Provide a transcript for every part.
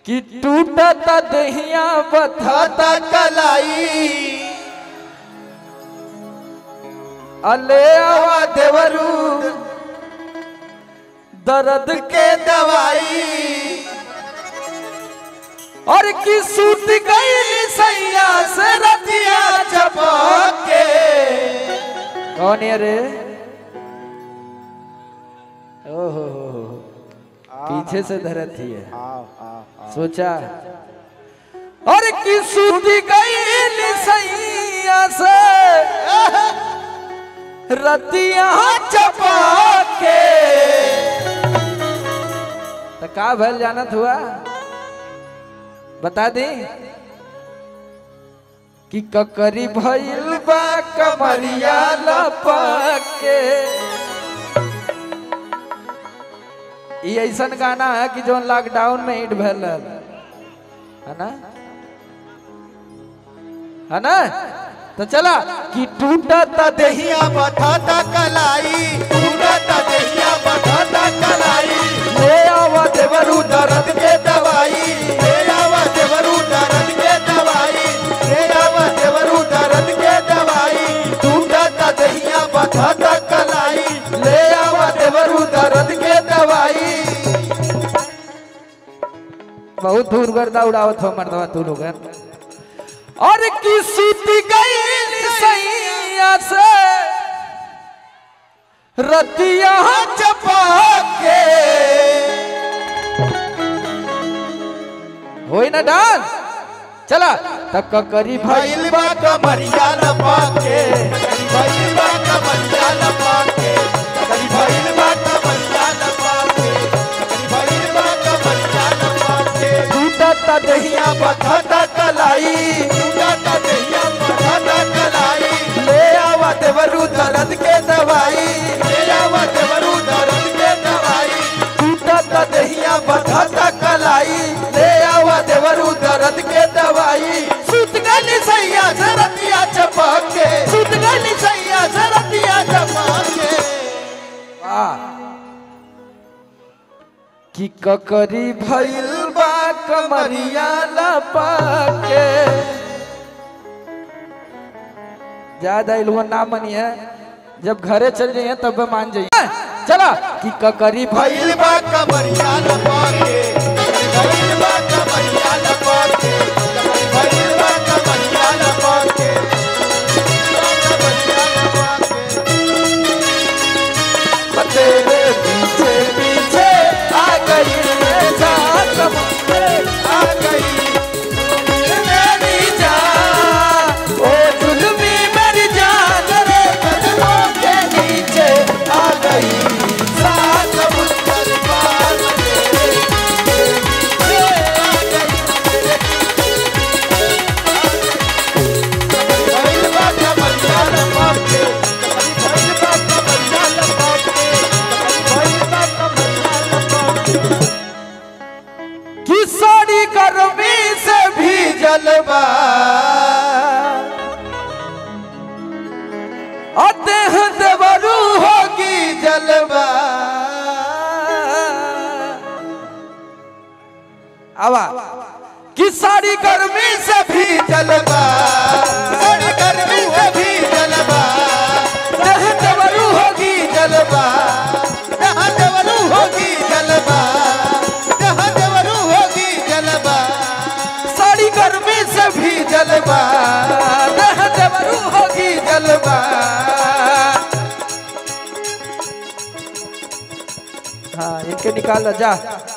कि टूटत दहिया बथत खाता कलाई अले आवा देवरू दर्द के के दवाई और की सूट गई सैया से रतिया चपक के कौन है रे ओहो हो हो हो। पीछे से धरत ही है आओ आओ सोचा और की सूट गई सैया से रतिया चपक के तो का भल जानत हुआ बता दी कि ककरी भइल बा कमरिया लपक के ई ऐसन गाना है कि जो लॉकडाउन में हिट भल रहल। है ना है ना तो चला कि टूटत देही दहिया बठाता कलाई टूटता दहिया बठाता कलाई ले आवा देवरू दर्द के दवाई ले आवा देवरू दर्द के दवाई ले आवा देवरू दर्द के दवाई टूटता दहिया बठाता कलाई ले आवा देवरू दर्द के दवाई बहुत दूर गर्दा उड़ावत हो मर्दवा तू लोग और की सूती गई सैया से रतिया चपक के होई ना डांस चला तब ककरी भाई भइल बा कमरिया लपक के भइल बा कमरिया लपक के भइल बा कमरिया लपक के भइल बा कमरिया लपक के टूटत दहिया दहिया बठाता कलाई टूटता दहिया बठाता कलाई ले आवा देवरू दर्द के दवाई ले आवा देवरू दर्द के दवाई टूटत दहिया दहिया बठाता कलाई ले आवा देवरू दर्द के दवाई सुत गली सैया सरतिया चपक के सुत गली सैया सरतिया चपक के वाह कि ककरी भइल बा कमरिया लपके ज्यादा इलवा ना मनिए जब घरे चल जाइए तब मान जाइए चला कि ककरी भइल भइल बा कमरिया लपके भइल बा कमरिया लपके भइल बा कमरिया लपके तेरे पीछे पीछे आ गई रे जान समुंदर आ गई मेरी जान ओ जुल्मी मेरी जान रे कदमों के नीचे आ गई सात समुंदर पार तेरे आ गई भइल बा कमरिया लपके भइल बा कमरिया लपके भइल बा कमरिया लपके कि साड़ी गर्मी से भी जलवा अतेह देवरू होगी जलवा आवा कि साड़ी गर्मी से भी जलवा सारी गर्मी से भी जलवा देह देवरू होगी जलवा जहाँ देवरू होगी जलवा जहाँ देवरू होगी जलवा साड़ी गर्मी से भी जलवा देह देवरू होगी जलवा हाँ इनके निकाल जा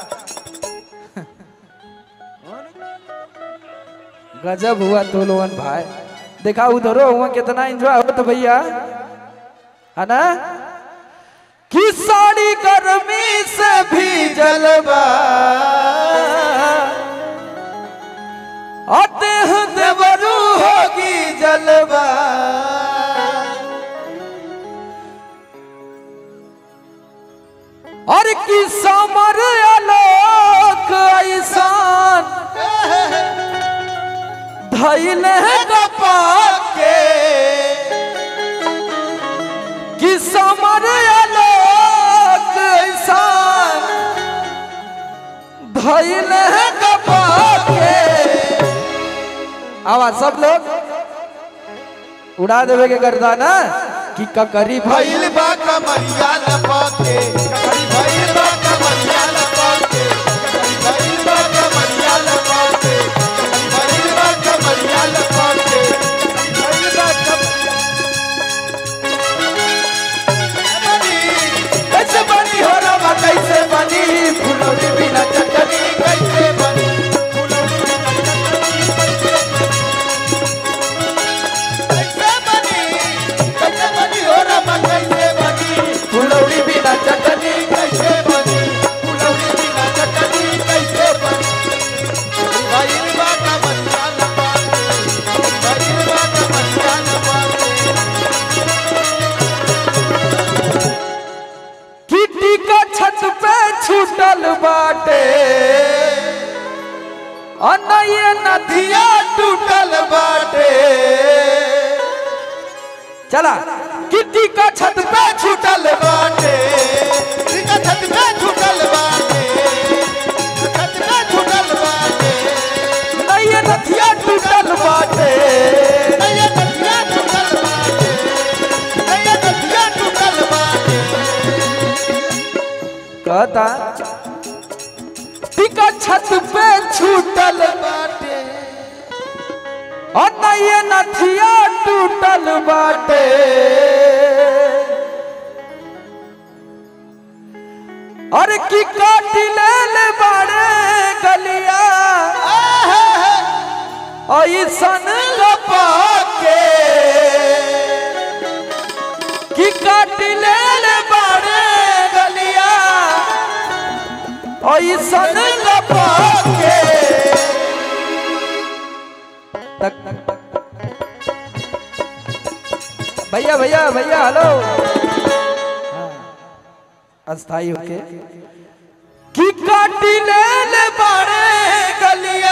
गजब हुआ तो लोगन भाई देखा उधरो हुआ कितना एंजॉय हो तो भैया है ना कि साड़ी गर्मी से भी जलवा अतेह देवरू होगी जलवा और कि समर आलोक ऐसान धैल कपाल के कि समर आलोक ऐसान धैल कपाल आवा सब लोग उड़ा देवे के गर्दा ना कि ककरी भाई भइल बा कमरिया लपके ककरी भइल बा कमरिया लपके ककरी भइल बा कमरिया लपके ककरी भइल बा कमरिया लपके ककरी भइल बा कमरिया कैसे बनी हो रवा कैसे बनी फुलौरी बिना चटनी कैसे बनी फुलौरी बिना चटनी कैसे बनी कैसे बनी हो रवा कैसे बनी फुलौरी बिना चटनी कैसे बनी फुलौरी बिना चटनी कैसे बनी भाई बात बनिया लपाते भाई बात बनिया लपाते किटी का छत पे छूटल बाटे अनये नदिया टूटल बाटे चला किटी का छत पे छूटल बाटे इनका छत पे छूटल बाटे छत पे छूटल बाटे नये नदिया टूटल बाटे नया नदिया टूटल बाटे नया नदिया टूटल बाटे कहता टिका छत पे छूटल बाटे अनये नदिया टूटल बाटे अरे की काटी ले ले बाड़े गलिया ऐसन पाके की काटी ले ले बाड़े गलिया ऐसन पाके तक भैया भैया भैया हेलो हाँ, अस्थाई होके की काटी ले ले बाड़े गलिया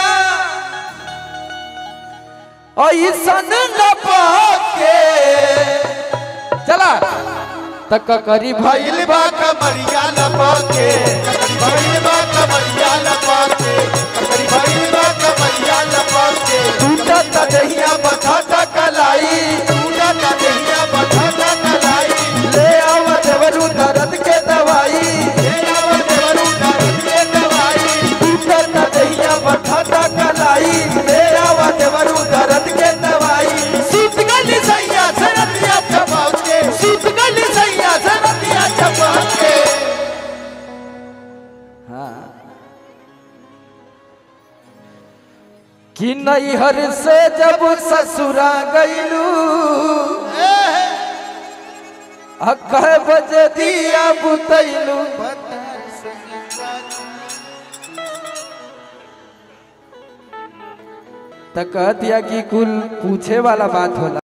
ऐसन पाके चला तक करी भाई भइल बा कमरिया लपाके भइल बा कमरिया लपाके भइल बा कमरिया लपाके टूटा दहिया बठाता कलाई टूटा दहिया बठाता कलाई ले आव देवरू दर्द के दवाई ले आवा देवरू दर्द के दवाई टूटा दहिया बठाता कलाई ले आव देवरू दर्द के दवाई सूत गली सैया सरतिया चबाके सूत गली सैया सरतिया चबाके कि नैहर से जब ससुरा गईलू कह बजे दिया बुतैलू त कह दिया कि कुल पूछे वाला बात होला